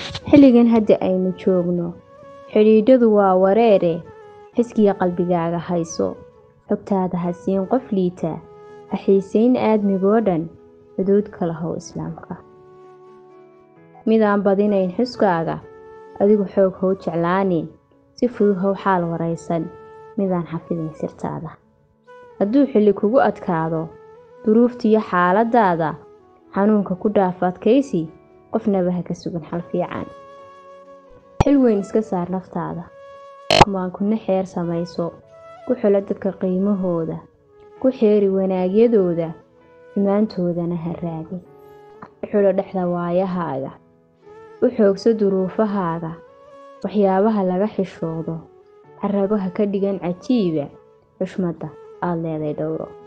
xilligan hadda aynu joogno xidhiidhadu waa wareere xiskiya qalbigaaga hayso xogtaada ha siin qof liita ha xiisayn aadmigoo dhan xuduud kala how islaamka midaan badinayn xuskaaga adigu xoog how jeclaanin si fudud how xaal waraysan midaan xafidayn sirtaada hadduu xilli kugu adkaado duruuftiyo xaaladaada xanuunka ku dhaaf adkaysi qofnaba ha ka sugan xal fiican xil weyn iska saar naftaada kumaankuna xeer samayso ku xulo dadka qiimahooda ku xeeri wanaagyadooda xumaantoodana ha raadin u xulo dhexda waayahaaga u xoogso duruufahaaga waxyaabaha laga xishoodo xarago ha ka dhigan cajiiba xushmadda aada leeday dhowro